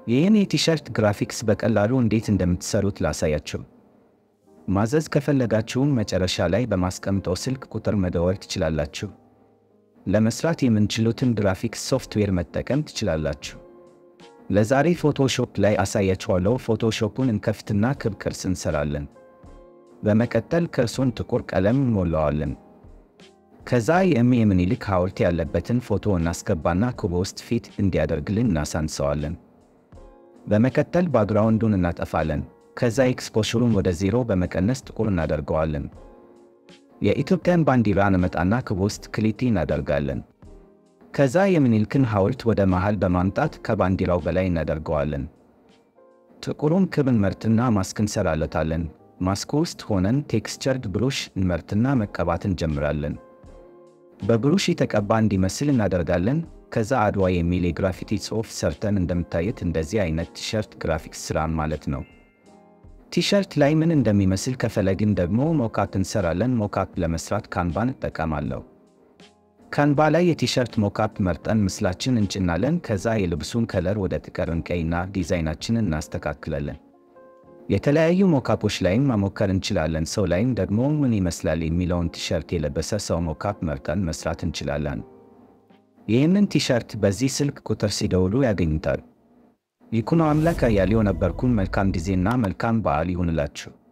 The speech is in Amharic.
ይህን የቲሸርት ግራፊክስ በቀላሉ እንዴት እንደምትሰሩት ላሳያችሁ። ማዘዝ ከፈለጋችሁም መጨረሻ ላይ በማስቀምጠው ስልክ ቁጥር መደወል ትችላላችሁ። ለመስራት የምንችሉትን ግራፊክስ ሶፍትዌር መጠቀም ትችላላችሁ። ለዛሬ ፎቶሾፕ ላይ አሳያችኋለሁ። ፎቶሾፑን እንከፍትና ክብ ቅርጽ እንሰራለን። በመቀጠል ቅርጹን ጥቁር ቀለም እንሞላዋለን። ከዛ የእም የምኒልክ ሐውልት ያለበትን ፎቶ እናስገባና ክቡ ውስጥ ፊት እንዲያደርግልን እናሳንሰዋለን። በመቀጠል ባክግራውንዱን እናጠፋለን። ከዛ ኤክስፖሹሩን ወደ ዜሮ በመቀነስ ጥቁር እናደርገዋለን። የኢትዮጵያን ባንዲራ እንመጣና ክቡ ውስጥ ክሊክ እናደርጋለን። ከዛ የምኒልክን ሐውልት ወደ መሃል በማምጣት ከባንዲራው በላይ እናደርገዋለን። ጥቁሩን ክብ እንመርጥና ማስክ እንሰራለታለን። ማስኩ ውስጥ ሆነን ቴክስቸርድ ብሩሽ እንመርጥና መቀባት እንጀምራለን። በብሩሽ የተቀባ እንዲመስል እናደርጋለን። ከዛ አድዋ የሚል የግራፊቲ ጽሑፍ ሰርተን እንደምታየት እንደዚህ አይነት ቲሸርት ግራፊክስ ስራን ማለት ነው። ቲሸርት ላይ ምን እንደሚመስል ከፈለግን ደግሞ ሞካፕ እንሰራለን። ሞካፕ ለመስራት ካንቫን እጠቀማለሁ። ካንቫ ላይ የቲሸርት ሞካፕ መርጠን ምስላችን እንጭናለን። ከዛ የልብሱን ከለር ወደ ጥቁር እንቀይና ዲዛይናችንን እናስተካክላለን። የተለያዩ ሞካፖች ላይም መሞከር እንችላለን። ሰው ላይም ደግሞ ምን ይመስላል የሚለውን ቲሸርት የለበሰ ሰው ሞካፕ መርጠን መስራት እንችላለን። ይህንን ቲሸርት በዚህ ስልክ ቁጥር ሲደውሉ ያገኙታል። ይኩኖ አምላክ አያሌው ነበርኩን። መልካም ጊዜና መልካም በዓል ይሁንላችሁ።